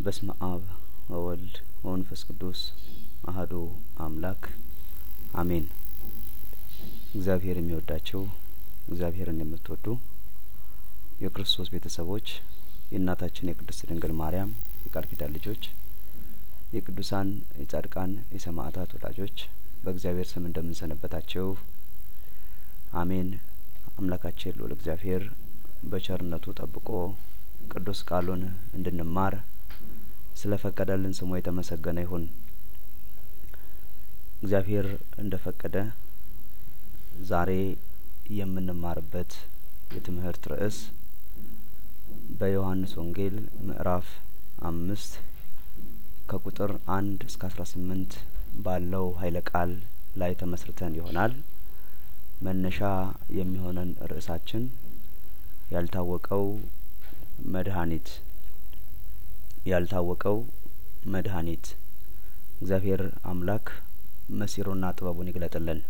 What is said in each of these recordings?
በስመ አብ ወወልድ ወመንፈስ ቅዱስ አህዱ አምላክ አሜን። እግዚአብሔር የሚወዳቸው እግዚአብሔርን የምትወዱ የክርስቶስ ቤተሰቦች የእናታችን የቅድስት ድንግል ማርያም የቃል ኪዳን ልጆች የቅዱሳን የጻድቃን የሰማዕታት ወዳጆች በእግዚአብሔር ስም እንደምንሰነበታቸው አሜን። አምላካችን ልዑል እግዚአብሔር በቸርነቱ ጠብቆ ቅዱስ ቃሉን እንድንማር ስለፈቀደልን ስሙ የተመሰገነ ይሁን። እግዚአብሔር እንደፈቀደ ዛሬ የምንማርበት የትምህርት ርዕስ በዮሐንስ ወንጌል ምዕራፍ አምስት ከቁጥር አንድ እስከ አስራ ስምንት ባለው ኃይለ ቃል ላይ ተመስርተን ይሆናል። መነሻ የሚሆነን ርዕሳችን ያልታወቀው መድኃኒት ያልታወቀው መድኃኒት እግዚአብሔር አምላክ መሲሩና ጥበቡን ይግለጥልን።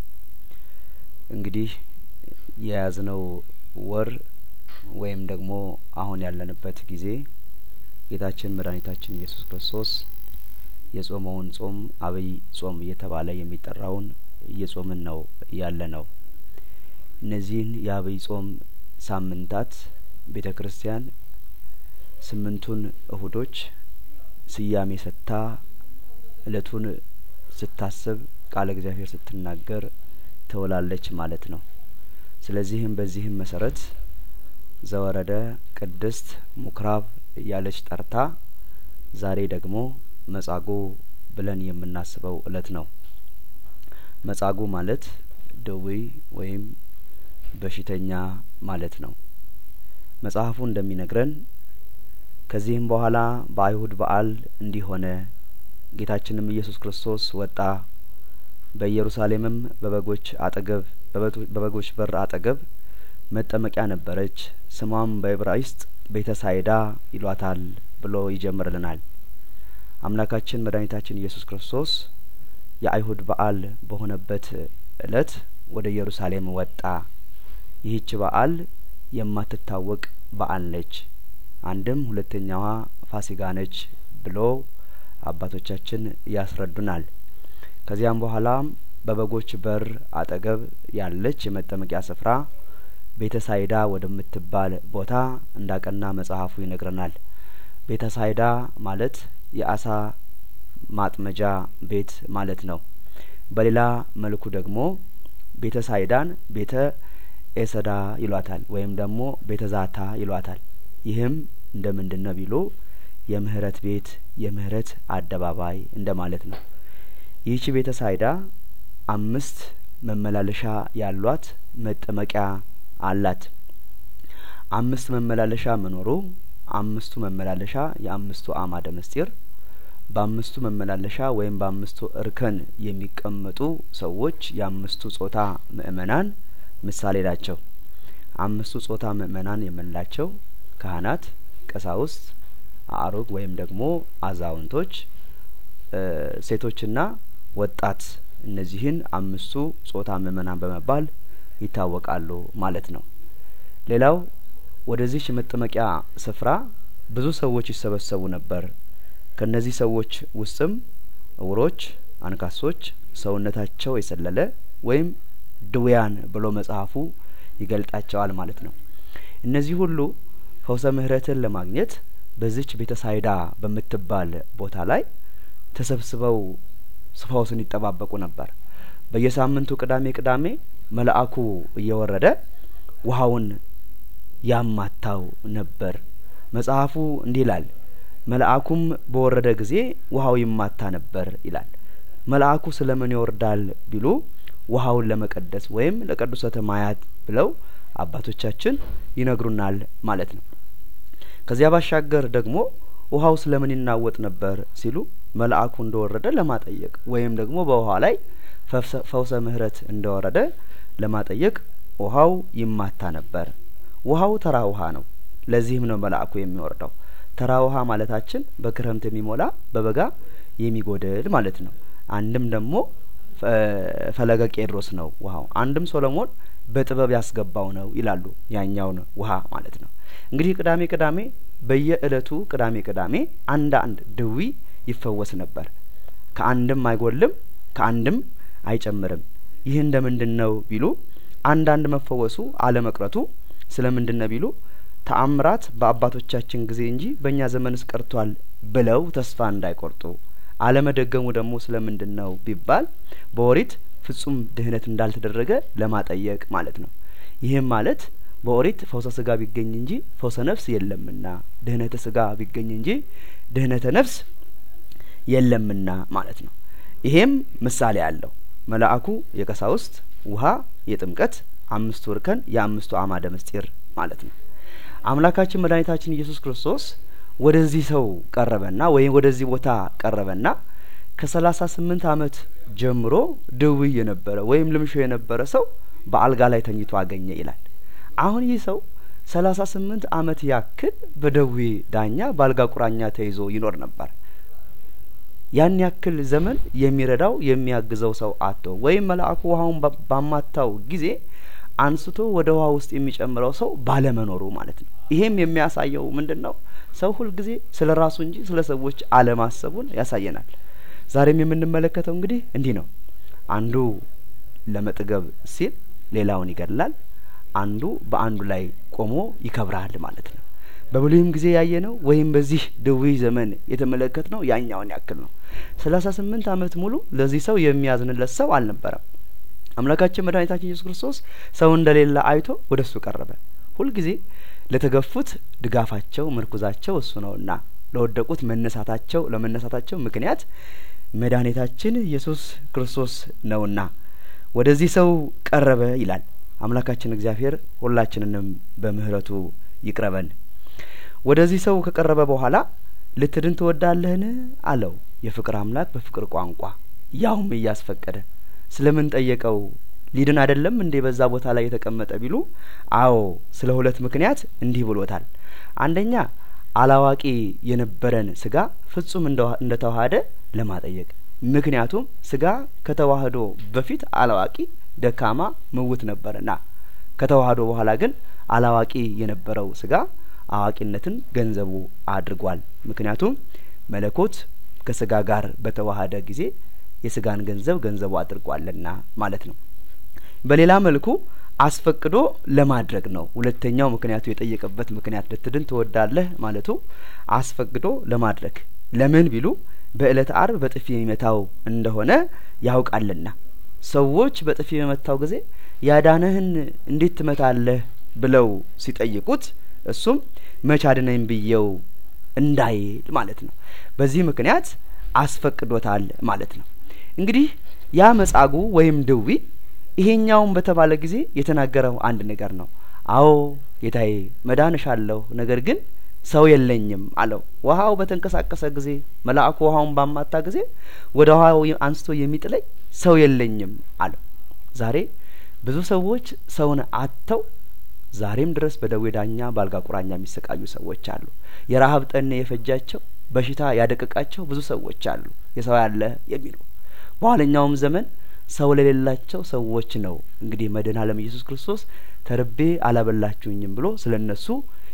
እንግዲህ የያዝነው ወር ወይም ደግሞ አሁን ያለንበት ጊዜ ጌታችን መድኃኒታችን ኢየሱስ ክርስቶስ የጾመውን ጾም አብይ ጾም እየተባለ የሚጠራውን እየጾምን ነው ያለ ነው። እነዚህን የአብይ ጾም ሳምንታት ቤተ ክርስቲያን ስምንቱን እሁዶች ስያሜ ሰጥታ እለቱን ስታስብ ቃለ እግዚአብሔር ስትናገር ትውላለች ማለት ነው። ስለዚህም በዚህም መሰረት ዘወረደ ቅድስት ምኩራብ እያለች ጠርታ ዛሬ ደግሞ መጻጉዕ ብለን የምናስበው እለት ነው። መጻጉዕ ማለት ደዌ ወይም በሽተኛ ማለት ነው። መጽሐፉ እንደሚነግረን ከዚህም በኋላ በአይሁድ በዓል እንዲህ ሆነ፣ ጌታችንም ኢየሱስ ክርስቶስ ወጣ፣ በኢየሩሳሌምም በበጎች አጠገብ በበጎች በር አጠገብ መጠመቂያ ነበረች፣ ስሟም በዕብራይስጥ ቤተ ሳይዳ ይሏታል ብሎ ይጀምርልናል። አምላካችን መድኃኒታችን ኢየሱስ ክርስቶስ የአይሁድ በዓል በሆነበት እለት ወደ ኢየሩሳሌም ወጣ። ይህች በዓል የማትታወቅ በዓል ነች። አንድም ሁለተኛዋ ፋሲጋ ነች ብሎ አባቶቻችን ያስረዱናል። ከዚያም በኋላ በበጎች በር አጠገብ ያለች የመጠመቂያ ስፍራ ቤተ ሳይዳ ወደምትባል ቦታ እንዳቀና መጽሐፉ ይነግረናል። ቤተ ሳይዳ ማለት የአሳ ማጥመጃ ቤት ማለት ነው። በሌላ መልኩ ደግሞ ቤተ ሳይዳን ቤተ ኤሰዳ ይሏታል ወይም ደግሞ ቤተ ዛታ ይሏታል። ይህም እንደ ምንድን ነው ቢሉ የምህረት ቤት የምህረት አደባባይ እንደ ማለት ነው። ይህቺ ቤተ ሳይዳ አምስት መመላለሻ ያሏት መጠመቂያ አላት። አምስት መመላለሻ መኖሩ አምስቱ መመላለሻ የአምስቱ አዕማደ ምስጢር በአምስቱ መመላለሻ ወይም በአምስቱ እርከን የሚቀመጡ ሰዎች የአምስቱ ጾታ ምእመናን ምሳሌ ናቸው። አምስቱ ጾታ ምእመናን የምንላቸው ካህናት፣ ቀሳውስት፣ አእሩግ ወይም ደግሞ አዛውንቶች፣ ሴቶችና ወጣት እነዚህን አምስቱ ጾታ ምእመናን በመባል ይታወቃሉ ማለት ነው። ሌላው ወደዚች የመጠመቂያ ስፍራ ብዙ ሰዎች ይሰበሰቡ ነበር። ከእነዚህ ሰዎች ውስጥም እውሮች፣ አንካሶች፣ ሰውነታቸው የሰለለ ወይም ድውያን ብሎ መጽሐፉ ይገልጣቸዋል ማለት ነው። እነዚህ ሁሉ ፈውሰ ምሕረትን ለማግኘት በዚች ቤተ ሳይዳ በምትባል ቦታ ላይ ተሰብስበው ፈውስን ይጠባበቁ ነበር። በየሳምንቱ ቅዳሜ ቅዳሜ መልአኩ እየወረደ ውሃውን ያማታው ነበር። መጽሐፉ እንዲህ ይላል፣ መልአኩም በወረደ ጊዜ ውሃው ይማታ ነበር ይላል። መልአኩ ስለምን ይወርዳል ቢሉ ውሃውን ለመቀደስ ወይም ለቅዱሰተ ማያት ብለው አባቶቻችን ይነግሩናል ማለት ነው። ከዚያ ባሻገር ደግሞ ውሃው ስለምን ይናወጥ ነበር ሲሉ መልአኩ እንደወረደ ለማጠየቅ ወይም ደግሞ በውሃ ላይ ፈውሰ ምሕረት እንደወረደ ለማጠየቅ ውሃው ይማታ ነበር። ውሃው ተራ ውሃ ነው። ለዚህም ነው መልአኩ የሚወርደው። ተራ ውሃ ማለታችን በክረምት የሚሞላ በበጋ የሚጎድል ማለት ነው። አንድም ደግሞ ፈለገ ቄድሮስ ነው ውሃው። አንድም ሶሎሞን በጥበብ ያስገባው ነው ይላሉ። ያኛውን ውሃ ማለት ነው። እንግዲህ ቅዳሜ ቅዳሜ በየእለቱ ቅዳሜ ቅዳሜ አንድ አንድ ድዊ ይፈወስ ነበር። ከአንድም አይጐልም፣ ከአንድም አይጨምርም። ይህ እንደምንድን ነው ቢሉ አንዳንድ መፈወሱ አለመቅረቱ ስለምንድን ነው ቢሉ ተአምራት በአባቶቻችን ጊዜ እንጂ በእኛ ዘመንስ ቀርቷል ብለው ተስፋ እንዳይቆርጡ አለመደገሙ ደግሞ ስለምንድን ነው ቢባል በኦሪት ፍጹም ድህነት እንዳልተደረገ ለማጠየቅ ማለት ነው። ይህም ማለት በኦሪት ፈውሰ ስጋ ቢገኝ እንጂ ፈውሰ ነፍስ የለምና ድህነተ ስጋ ቢገኝ እንጂ ድህነተ ነፍስ የለምና ማለት ነው። ይሄም ምሳሌ አለው። መልአኩ የቀሳውስት ውሃ የጥምቀት አምስቱ እርከን የአምስቱ አማደ ምስጢር ማለት ነው። አምላካችን መድኃኒታችን ኢየሱስ ክርስቶስ ወደዚህ ሰው ቀረበና ወይም ወደዚህ ቦታ ቀረበና ከሰላሳ ስምንት አመት ጀምሮ ድውይ የነበረ ወይም ልምሾ የነበረ ሰው በአልጋ ላይ ተኝቶ አገኘ ይላል። አሁን ይህ ሰው ሰላሳ ስምንት አመት ያክል በደዌ ዳኛ በአልጋ ቁራኛ ተይዞ ይኖር ነበር። ያን ያክል ዘመን የሚረዳው የሚያግዘው ሰው አቶ ወይም መልአኩ ውሃውን ባማታው ጊዜ አንስቶ ወደ ውሃ ውስጥ የሚጨምረው ሰው ባለመኖሩ ማለት ነው። ይሄም የሚያሳየው ምንድን ነው? ሰው ሁልጊዜ ስለ ራሱ እንጂ ስለ ሰዎች አለማሰቡን ያሳየናል። ዛሬም የምንመለከተው እንግዲህ እንዲህ ነው። አንዱ ለመጥገብ ሲል ሌላውን ይገድላል። አንዱ በአንዱ ላይ ቆሞ ይከብራል ማለት ነው። በብሉይም ጊዜ ያየነው ወይም በዚህ ድውይ ዘመን የተመለከትነው ያኛውን ያክል ነው። ሰላሳ ስምንት አመት ሙሉ ለዚህ ሰው የሚያዝንለት ሰው አልነበረም። አምላካችን መድኃኒታችን ኢየሱስ ክርስቶስ ሰው እንደሌለ አይቶ ወደ እሱ ቀረበ። ሁልጊዜ ለተገፉት ድጋፋቸው ምርኩዛቸው እሱ ነውና ለወደቁት መነሳታቸው ለመነሳታቸው ምክንያት መድኃኒታችን ኢየሱስ ክርስቶስ ነውና ወደዚህ ሰው ቀረበ ይላል። አምላካችን እግዚአብሔር ሁላችንንም በምህረቱ ይቅረበን። ወደዚህ ሰው ከቀረበ በኋላ ልትድን ትወዳለህን አለው። የፍቅር አምላክ በፍቅር ቋንቋ ያውም እያስፈቀደ ስለምን ጠየቀው? ሊድን አይደለም እንዴ በዛ ቦታ ላይ የተቀመጠ ቢሉ፣ አዎ ስለ ሁለት ምክንያት እንዲህ ብሎታል። አንደኛ አላዋቂ የነበረን ስጋ ፍጹም እንደ ተዋሀደ ለማጠየቅ ምክንያቱም ስጋ ከተዋህዶ በፊት አላዋቂ ደካማ ምውት ነበርና ከተዋህዶ በኋላ ግን አላዋቂ የነበረው ስጋ አዋቂነትን ገንዘቡ አድርጓል። ምክንያቱም መለኮት ከስጋ ጋር በተዋሀደ ጊዜ የስጋን ገንዘብ ገንዘቡ አድርጓልና ማለት ነው። በሌላ መልኩ አስፈቅዶ ለማድረግ ነው። ሁለተኛው ምክንያቱ የጠየቀበት ምክንያት ልትድን ትወዳለህ ማለቱ አስፈቅዶ ለማድረግ ለምን ቢሉ በእለተ አርብ በጥፊ የሚመታው እንደሆነ ያውቃልና ሰዎች በጥፊ በመታው ጊዜ ያዳነህን እንዴት ትመታለህ ብለው ሲጠይቁት እሱም መች አድነኝ ብዬው እንዳይል ማለት ነው። በዚህ ምክንያት አስፈቅዶታል ማለት ነው። እንግዲህ ያ መጻጉ ወይም ድዊ ይሄኛውን በተባለ ጊዜ የተናገረው አንድ ነገር ነው። አዎ ጌታዬ መዳን እሻለሁ፣ ነገር ግን ሰው የለኝም አለው። ውሃው በተንቀሳቀሰ ጊዜ መልአኩ ውሃውን ባማታ ጊዜ ወደ ውሃው አንስቶ የሚጥለኝ ሰው የለኝም አለው። ዛሬ ብዙ ሰዎች ሰውን አጥተው ዛሬም ድረስ በደዌ ዳኛ በአልጋ ቁራኛ የሚሰቃዩ ሰዎች አሉ። የረሀብ ጠኔ የፈጃቸው በሽታ ያደቀቃቸው ብዙ ሰዎች አሉ። የሰው ያለ የሚሉ በኋለኛውም ዘመን ሰው ለሌላቸው ሰዎች ነው እንግዲህ መድኃኔ ዓለም ኢየሱስ ክርስቶስ ተርቤ አላበላችሁኝም ብሎ ስለ እነሱ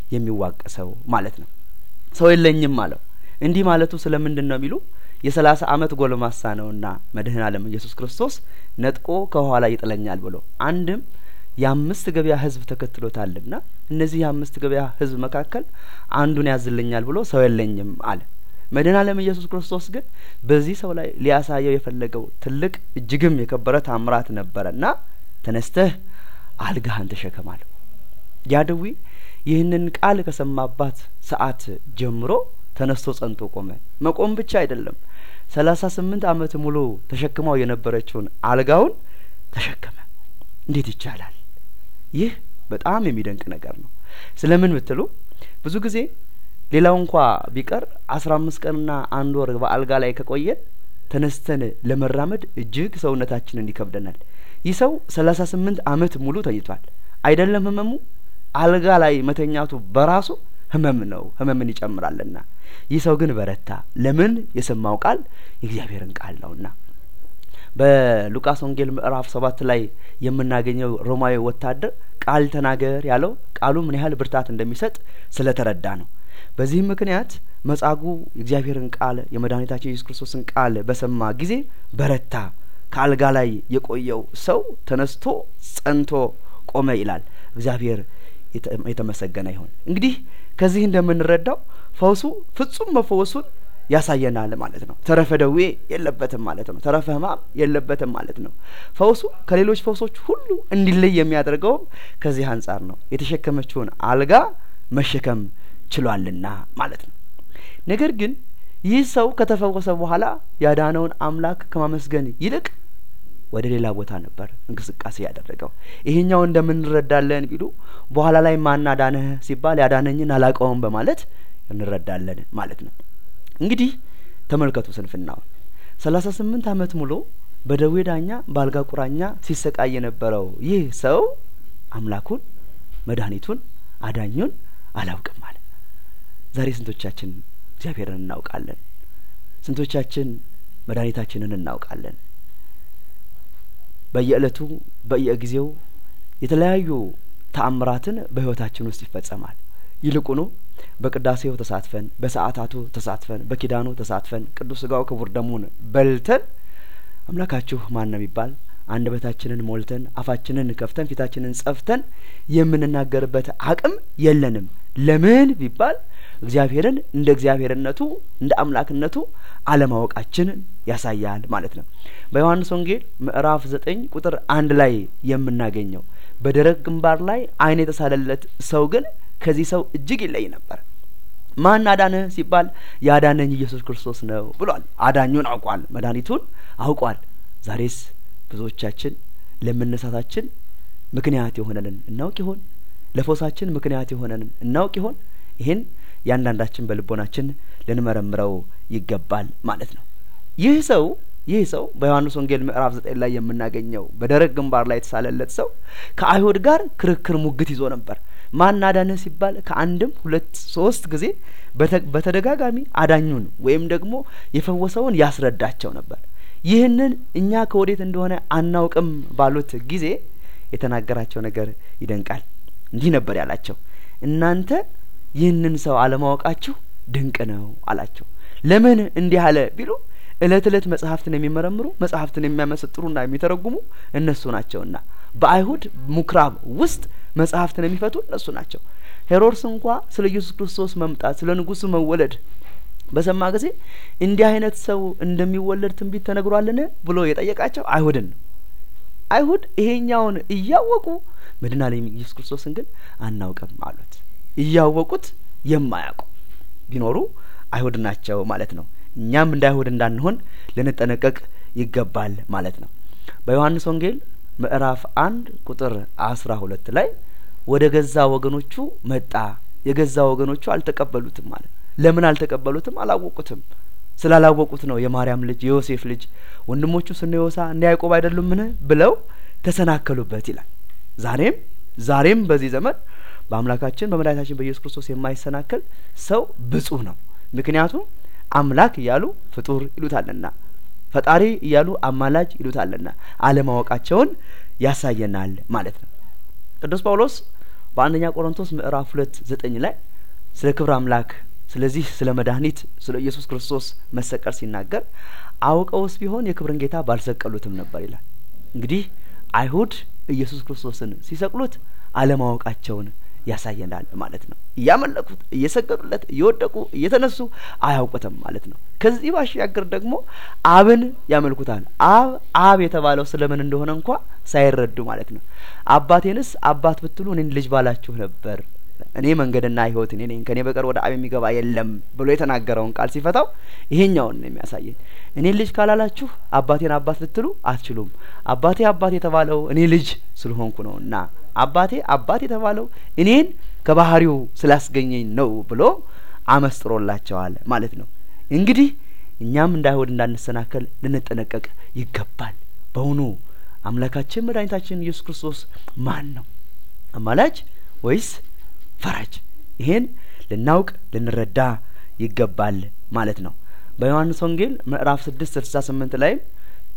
የሚዋቀሰው ማለት ነው። ሰው የለኝም አለው። እንዲህ ማለቱ ስለምንድን ነው የሚሉ የሰላሳ አመት ጎልማሳ ነውና መድኃኔ ዓለም ኢየሱስ ክርስቶስ ነጥቆ ከኋላ ይጥለኛል ብሎ አንድም የአምስት ገበያ ህዝብ ተከትሎታልና እነዚህ የአምስት ገበያ ህዝብ መካከል አንዱን ያዝልኛል ብሎ ሰው የለኝም አለ። መድኃኔ ዓለም ኢየሱስ ክርስቶስ ግን በዚህ ሰው ላይ ሊያሳየው የፈለገው ትልቅ እጅግም የከበረ ታምራት ነበረና ተነስተህ አልጋህን ተሸከማለሁ። ያ ድዊ ይህንን ቃል ከሰማባት ሰዓት ጀምሮ ተነስቶ ጸንቶ ቆመ። መቆም ብቻ አይደለም፣ ሰላሳ ስምንት አመት ሙሉ ተሸክማው የነበረችውን አልጋውን ተሸከመ። እንዴት ይቻላል? ይህ በጣም የሚደንቅ ነገር ነው። ስለምን ብትሉ ብዙ ጊዜ ሌላው እንኳ ቢቀር አስራ አምስት ቀንና አንድ ወር በአልጋ ላይ ከቆየን ተነስተን ለመራመድ እጅግ ሰውነታችንን ይከብደናል። ይህ ሰው ሰላሳ ስምንት አመት ሙሉ ተኝቷል። አይደለም ህመሙ አልጋ ላይ መተኛቱ በራሱ ህመም ነው፣ ህመምን ይጨምራልና። ይህ ሰው ግን በረታ። ለምን? የሰማው ቃል የእግዚአብሔርን ቃል ነውና። በሉቃስ ወንጌል ምዕራፍ ሰባት ላይ የምናገኘው ሮማዊ ወታደር ቃል ተናገር ያለው ቃሉ ምን ያህል ብርታት እንደሚሰጥ ስለተረዳ ነው። በዚህም ምክንያት መጻጉዕ የእግዚአብሔርን ቃል የመድኃኒታችን ኢየሱስ ክርስቶስን ቃል በሰማ ጊዜ በረታ። ከአልጋ ላይ የቆየው ሰው ተነስቶ ጸንቶ ቆመ ይላል። እግዚአብሔር የተመሰገነ ይሁን። እንግዲህ ከዚህ እንደምንረዳው ፈውሱ ፍጹም መፈወሱን ያሳየናል ማለት ነው። ተረፈ ደዌ የለበትም ማለት ነው። ተረፈ ሕማም የለበትም ማለት ነው። ፈውሱ ከሌሎች ፈውሶች ሁሉ እንዲለይ የሚያደርገውም ከዚህ አንጻር ነው። የተሸከመችውን አልጋ መሸከም ችሏልና ማለት ነው። ነገር ግን ይህ ሰው ከተፈወሰ በኋላ ያዳነውን አምላክ ከማመስገን ይልቅ ወደ ሌላ ቦታ ነበር እንቅስቃሴ ያደረገው። ይሄኛው እንደምንረዳለን ቢሉ በኋላ ላይ ማን አዳነህ ሲባል ያዳነኝን አላውቀውም በማለት እንረዳለን ማለት ነው። እንግዲህ ተመልከቱ ስንፍናውን። ሰላሳ ስምንት ዓመት ሙሉ በደዌ ዳኛ በአልጋ ቁራኛ ሲሰቃይ የነበረው ይህ ሰው አምላኩን መድኃኒቱን አዳኙን አላውቅም አለ። ዛሬ ስንቶቻችን እግዚአብሔርን እናውቃለን? ስንቶቻችን መድኃኒታችንን እናውቃለን? በየዕለቱ በየጊዜው የተለያዩ ተአምራትን በሕይወታችን ውስጥ ይፈጸማል። ይልቁኑ በቅዳሴው ተሳትፈን በሰዓታቱ ተሳትፈን በኪዳኑ ተሳትፈን ቅዱስ ሥጋው ክቡር ደሙን በልተን አምላካችሁ ማን ነው የሚባል አንደበታችንን ሞልተን አፋችንን ከፍተን ፊታችንን ጸፍተን የምንናገርበት አቅም የለንም። ለምን ቢባል እግዚአብሔርን እንደ እግዚአብሔርነቱ እንደ አምላክነቱ አለማወቃችንን ያሳያል ማለት ነው። በዮሐንስ ወንጌል ምዕራፍ ዘጠኝ ቁጥር አንድ ላይ የምናገኘው በደረቅ ግንባር ላይ ዓይን የተሳለለት ሰው ግን ከዚህ ሰው እጅግ ይለይ ነበር። ማን አዳነህ ሲባል ያዳነኝ ኢየሱስ ክርስቶስ ነው ብሏል። አዳኙን አውቋል፣ መድኃኒቱን አውቋል። ዛሬስ ብዙዎቻችን ለመነሳታችን ምክንያት የሆነንን እናውቅ ይሆን? ለፎሳችን ምክንያት የሆነንን እናውቅ ይሆን? ይህን ያንዳንዳችን በልቦናችን ልንመረምረው ይገባል ማለት ነው። ይህ ሰው ይህ ሰው በዮሐንስ ወንጌል ምዕራፍ ዘጠኝ ላይ የምናገኘው በደረቅ ግንባር ላይ የተሳለለት ሰው ከአይሁድ ጋር ክርክር ሙግት ይዞ ነበር። ማን አዳነህ ሲባል ከአንድም ሁለት ሶስት ጊዜ በተደጋጋሚ አዳኙን ወይም ደግሞ የፈወሰውን ያስረዳቸው ነበር። ይህንን እኛ ከወዴት እንደሆነ አናውቅም ባሉት ጊዜ የተናገራቸው ነገር ይደንቃል። እንዲህ ነበር ያላቸው፣ እናንተ ይህንን ሰው አለማወቃችሁ ድንቅ ነው አላቸው። ለምን እንዲህ አለ ቢሉ እለት እለት መጽሐፍትን የሚመረምሩ መጽሐፍትን የሚያመሰጥሩና የሚተረጉሙ እነሱ ናቸውና በአይሁድ ምኩራብ ውስጥ መጽሐፍትን የሚፈቱ እነሱ ናቸው። ሄሮድስ እንኳ ስለ ኢየሱስ ክርስቶስ መምጣት ስለ ንጉሱ መወለድ በሰማ ጊዜ እንዲህ አይነት ሰው እንደሚወለድ ትንቢት ተነግሯልን ብሎ የጠየቃቸው አይሁድን ነው። አይሁድ ይሄኛውን እያወቁ መድኃኔዓለም ኢየሱስ ክርስቶስን ግን አናውቅም አሉት። እያወቁት የማያውቁ ቢኖሩ አይሁድ ናቸው ማለት ነው። እኛም እንደ አይሁድ እንዳንሆን ልንጠነቀቅ ይገባል ማለት ነው። በዮሐንስ ወንጌል ምዕራፍ አንድ ቁጥር አስራ ሁለት ላይ ወደ ገዛ ወገኖቹ መጣ፣ የገዛ ወገኖቹ አልተቀበሉትም ማለት ለምን አልተቀበሉትም? አላወቁትም። ስላላወቁት ነው የማርያም ልጅ የዮሴፍ ልጅ ወንድሞቹ ስነ ዮሳ እንደ ያዕቆብ አይደሉምን ብለው ተሰናከሉበት ይላል። ዛሬም ዛሬም በዚህ ዘመን በአምላካችን በመድኃኒታችን በኢየሱስ ክርስቶስ የማይሰናከል ሰው ብፁዕ ነው። ምክንያቱም አምላክ እያሉ ፍጡር ይሉታልና ፈጣሪ እያሉ አማላጅ ይሉታልና አለማወቃቸውን ያሳየናል ማለት ነው። ቅዱስ ጳውሎስ በአንደኛ ቆሮንቶስ ምዕራፍ ሁለት ዘጠኝ ላይ ስለ ክብር አምላክ ስለዚህ ስለ መድኃኒት ስለ ኢየሱስ ክርስቶስ መሰቀል ሲናገር አውቀውስ ቢሆን የክብርን ጌታ ባልሰቀሉትም ነበር ይላል። እንግዲህ አይሁድ ኢየሱስ ክርስቶስን ሲሰቅሉት አለማወቃቸውን ያሳየናል ማለት ነው። እያመለኩት እየሰገዱለት እየወደቁ እየተነሱ አያውቁትም ማለት ነው። ከዚህ ባሻገር ደግሞ አብን ያመልኩታል። አብ አብ የተባለው ስለምን እንደሆነ እንኳ ሳይረዱ ማለት ነው። አባቴንስ አባት ብትሉ እኔን ልጅ ባላችሁ ነበር እኔ መንገድና ሕይወት እኔ ነኝ ከእኔ በቀር ወደ አብ የሚገባ የለም ብሎ የተናገረውን ቃል ሲፈታው ይሄኛውን ነው የሚያሳየን። እኔን ልጅ ካላላችሁ አባቴን አባት ልትሉ አትችሉም። አባቴ አባት የተባለው እኔ ልጅ ስለሆንኩ ነው እና አባቴ አባት የተባለው እኔን ከባህሪው ስላስገኘኝ ነው ብሎ አመስጥሮላቸዋል ማለት ነው። እንግዲህ እኛም እንደ አይሁድ እንዳንሰናከል ልንጠነቀቅ ይገባል። በውኑ አምላካችን መድኃኒታችን ኢየሱስ ክርስቶስ ማን ነው? አማላጅ ወይስ ፈራጅ? ይሄን ልናውቅ ልንረዳ ይገባል ማለት ነው። በዮሐንስ ወንጌል ምዕራፍ ስድስት ስልሳ ስምንት ላይም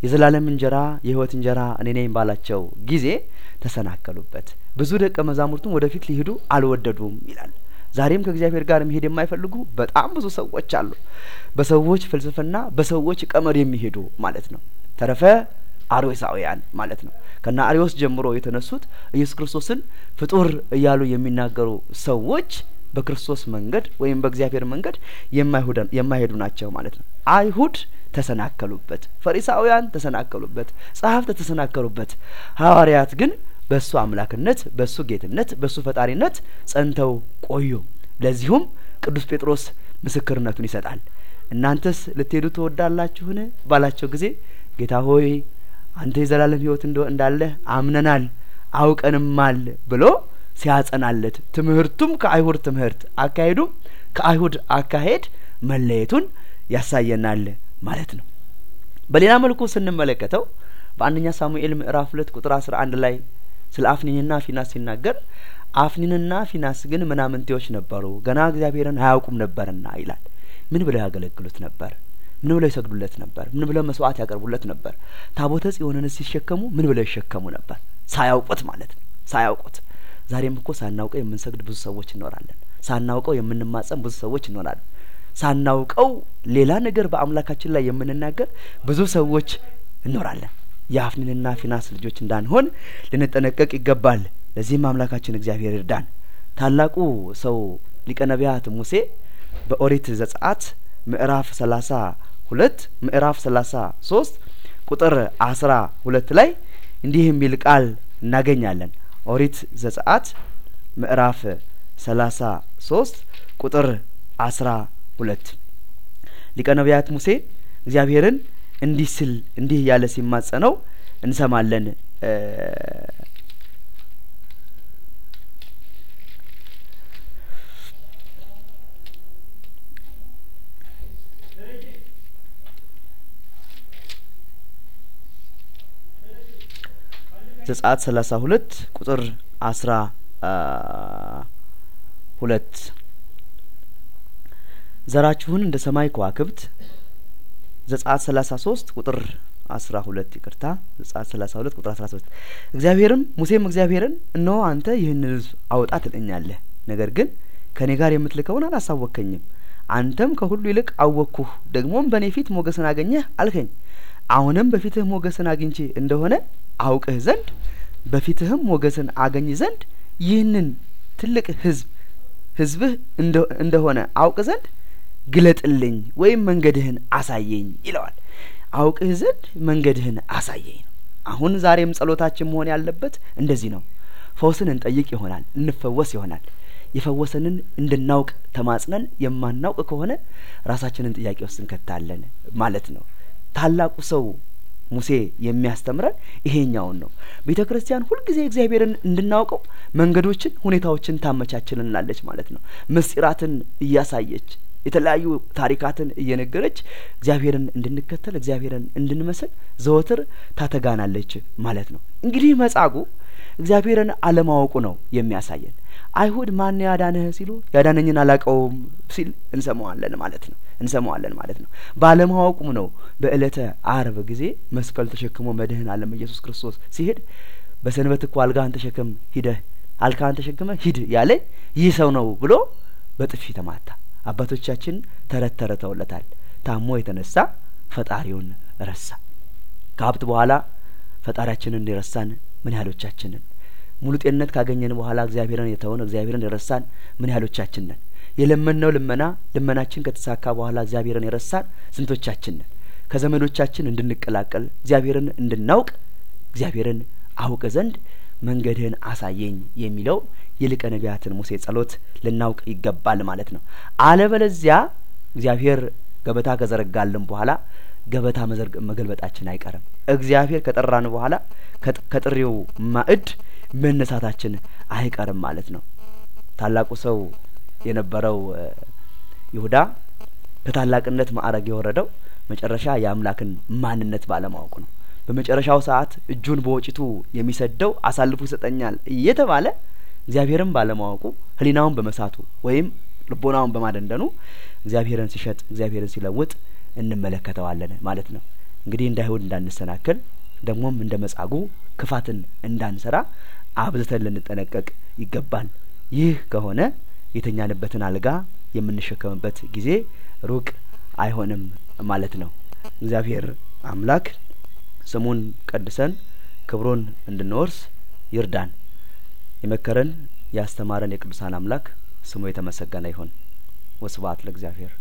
የዘላለም እንጀራ የህይወት እንጀራ እኔ ነኝ ባላቸው ጊዜ ተሰናከሉበት። ብዙ ደቀ መዛሙርቱም ወደፊት ሊሄዱ አልወደዱም ይላል። ዛሬም ከእግዚአብሔር ጋር መሄድ የማይፈልጉ በጣም ብዙ ሰዎች አሉ። በሰዎች ፍልስፍና፣ በሰዎች ቀመር የሚሄዱ ማለት ነው። ተረፈ አርዮሳውያን ማለት ነው። ከና አርዮስ ጀምሮ የተነሱት ኢየሱስ ክርስቶስን ፍጡር እያሉ የሚናገሩ ሰዎች በክርስቶስ መንገድ ወይም በእግዚአብሔር መንገድ የማይሄዱ ናቸው ማለት ነው። አይሁድ ተሰናከሉበት፣ ፈሪሳውያን ተሰናከሉበት፣ ጸሐፍት ተሰናከሉበት። ሐዋርያት ግን በእሱ አምላክነት፣ በእሱ ጌትነት፣ በእሱ ፈጣሪነት ጸንተው ቆዩ። ለዚሁም ቅዱስ ጴጥሮስ ምስክርነቱን ይሰጣል። እናንተስ ልትሄዱ ትወዳላችሁን ባላቸው ጊዜ ጌታ ሆይ አንተ የዘላለም ሕይወት እንዳለህ አምነናል አውቀንማል ብሎ ሲያጸናለት ትምህርቱም ከአይሁድ ትምህርት አካሄዱም ከአይሁድ አካሄድ መለየቱን ያሳየናል ማለት ነው። በሌላ መልኩ ስንመለከተው በአንደኛ ሳሙኤል ምዕራፍ ሁለት ቁጥር አስራ አንድ ላይ ስለ አፍኒንና ፊናስ ሲናገር አፍኒንና ፊናስ ግን ምናምንቴዎች ነበሩ፣ ገና እግዚአብሔርን አያውቁም ነበርና ይላል። ምን ብለው ያገለግሉት ነበር? ምን ብለው ይሰግዱለት ነበር? ምን ብለው መስዋዕት ያቀርቡለት ነበር? ታቦተ ጽዮንን ሲሸከሙ ምን ብለው ይሸከሙ ነበር? ሳያውቁት ማለት ነው። ሳያውቁት ዛሬም እኮ ሳናውቀው የምንሰግድ ብዙ ሰዎች እንኖራለን። ሳናውቀው የምንማጸን ብዙ ሰዎች እንኖራለን። ሳናውቀው ሌላ ነገር በአምላካችን ላይ የምንናገር ብዙ ሰዎች እንኖራለን። የአፍኒንና ፊናስ ልጆች እንዳንሆን ልንጠነቀቅ ይገባል። ለዚህም አምላካችን እግዚአብሔር ይርዳን። ታላቁ ሰው ሊቀ ነቢያት ሙሴ በኦሪት ዘጸአት ምዕራፍ ሰላሳ ሁለት ምዕራፍ ሰላሳ ሶስት ቁጥር አስራ ሁለት ላይ እንዲህ የሚል ቃል እናገኛለን። ኦሪት ዘጸአት ምዕራፍ ሰላሳ ሶስት ቁጥር አስራ ሁለት ሊቀ ነቢያት ሙሴ እግዚአብሔርን እንዲህ ስል እንዲህ እያለ ሲማጸነው እንሰማለን። ዘጸአት ሰላሳ ሁለት ቁጥር አስራ ሁለት ዘራችሁን እንደ ሰማይ ከዋክብት ዘጸአት ሰላሳ ሶስት ቁጥር አስራ ሁለት ይቅርታ ዘጸአት ሰላሳ ሁለት ቁጥር አስራ ሶስት እግዚአብሔርም ሙሴም እግዚአብሔርን እነሆ አንተ ይህን ሕዝብ አውጣ ትለኛለህ፣ ነገር ግን ከእኔ ጋር የምትልከውን አላሳወቅከኝም። አንተም ከሁሉ ይልቅ አወቅኩህ፣ ደግሞም በእኔ ፊት ሞገስን አገኘህ አልከኝ። አሁንም በፊትህ ሞገስን አግኝቼ እንደሆነ አውቅህ ዘንድ በፊትህም ሞገስን አገኝ ዘንድ ይህንን ትልቅ ሕዝብ ሕዝብህ እንደሆነ አውቅ ዘንድ ግለጥልኝ ወይም መንገድህን አሳየኝ ይለዋል። አውቅህ ዘንድ መንገድህን አሳየኝ ነው። አሁን ዛሬም ጸሎታችን መሆን ያለበት እንደዚህ ነው። ፈውስን እንጠይቅ ይሆናል፣ እንፈወስ ይሆናል። የፈወሰንን እንድናውቅ ተማጽነን የማናውቅ ከሆነ ራሳችንን ጥያቄ ውስጥ እንከታለን ማለት ነው። ታላቁ ሰው ሙሴ የሚያስተምረን ይሄኛውን ነው። ቤተ ክርስቲያን ሁልጊዜ እግዚአብሔርን እንድናውቀው መንገዶችን፣ ሁኔታዎችን ታመቻችልናለች ማለት ነው። ምስጢራትን እያሳየች የተለያዩ ታሪካትን እየነገረች እግዚአብሔርን እንድንከተል እግዚአብሔርን እንድንመስል ዘወትር ታተጋናለች ማለት ነው። እንግዲህ መጻጉዕ እግዚአብሔርን አለማወቁ ነው የሚያሳየን። አይሁድ ማን ያዳነህ ሲሉ ያዳነኝን አላውቀውም ሲል እንሰማዋለን ማለት ነው እንሰማዋለን ማለት ነው። ባለማወቁም ነው በዕለተ አርብ ጊዜ መስቀል ተሸክሞ መድህን ዓለም ኢየሱስ ክርስቶስ ሲሄድ በሰንበት እኮ አልጋህን ተሸክም ሂደህ አልጋህን ተሸክመ ሂድ ያለኝ ይህ ሰው ነው ብሎ በጥፊ ተማታ። አባቶቻችን ተረት ተረተውለታል። ታሞ የተነሳ ፈጣሪውን ረሳ። ከሀብት በኋላ ፈጣሪያችንን እንዲረሳን ምን ያህሎቻችንን ሙሉ ጤንነት ካገኘን በኋላ እግዚአብሔርን የተውን እግዚአብሔርን የረሳን ምን ያህሎቻችን ነን? የለመንነው ልመና ልመናችን ከተሳካ በኋላ እግዚአብሔርን የረሳን ስንቶቻችን ነን? ከዘመዶቻችን እንድንቀላቀል እግዚአብሔርን እንድናውቅ እግዚአብሔርን አውቅ ዘንድ መንገድህን አሳየኝ የሚለው የሊቀ ነቢያትን ሙሴ ጸሎት ልናውቅ ይገባል ማለት ነው። አለበለዚያ እግዚአብሔር ገበታ ከዘረጋልን በኋላ ገበታ መገልበጣችን አይቀርም። እግዚአብሔር ከጠራን በኋላ ከጥሪው ማዕድ መነሳታችን አይቀርም ማለት ነው። ታላቁ ሰው የነበረው ይሁዳ ከታላቅነት ማዕረግ የወረደው መጨረሻ የአምላክን ማንነት ባለማወቁ ነው። በመጨረሻው ሰዓት እጁን በወጭቱ የሚሰደው አሳልፎ ይሰጠኛል እየተባለ እግዚአብሔርን ባለማወቁ ሕሊናውን በመሳቱ ወይም ልቦናውን በማደንደኑ እግዚአብሔርን ሲሸጥ እግዚአብሔርን ሲለውጥ እንመለከተዋለን ማለት ነው። እንግዲህ እንደ አይሁድ እንዳንሰናከል ደግሞም እንደ መጻጉዕ ክፋትን እንዳንሰራ አብዝተን ልንጠነቀቅ ይገባል። ይህ ከሆነ የተኛንበትን አልጋ የምንሸከምበት ጊዜ ሩቅ አይሆንም ማለት ነው። እግዚአብሔር አምላክ ስሙን ቀድሰን ክብሩን እንድንወርስ ይርዳን። የመከረን ያስተማረን የቅዱሳን አምላክ ስሙ የተመሰገነ ይሁን። ወስብሐት ለእግዚአብሔር።